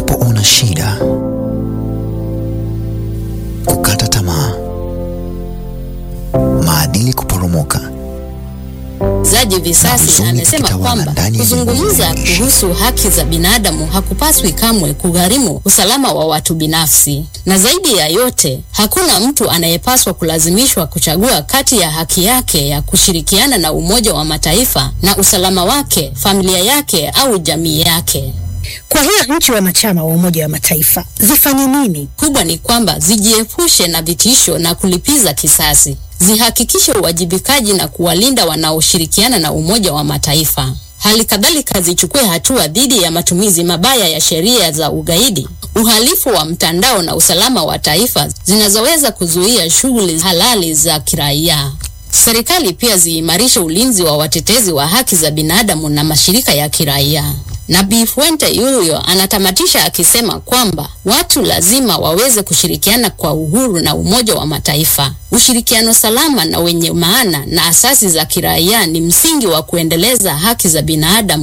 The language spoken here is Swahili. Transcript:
unapoona shida, kukata tamaa, maadili kuporomoka Zaji Visasi huzuni amesema kutawala kwamba ndani ya kuzungumza jamii. kuhusu haki za binadamu hakupaswi kamwe kugharimu usalama wa watu binafsi, na zaidi ya yote, hakuna mtu anayepaswa kulazimishwa kuchagua kati ya haki yake ya kushirikiana na Umoja wa Mataifa na usalama wake, familia yake au jamii yake. Kwa hiyo nchi wanachama wa Umoja wa Mataifa zifanye nini? kubwa ni kwamba zijiepushe na vitisho na kulipiza kisasi, zihakikishe uwajibikaji na kuwalinda wanaoshirikiana na Umoja wa Mataifa. Hali kadhalika zichukue hatua dhidi ya matumizi mabaya ya sheria za ugaidi, uhalifu wa mtandao na usalama wa taifa zinazoweza kuzuia shughuli halali za kiraia. Serikali pia ziimarishe ulinzi wa watetezi wa haki za binadamu na mashirika ya kiraia. Na Bi Fuente Yuyo anatamatisha akisema kwamba watu lazima waweze kushirikiana kwa uhuru na Umoja wa Mataifa. Ushirikiano salama na wenye maana na asasi za kiraia ni msingi wa kuendeleza haki za binadamu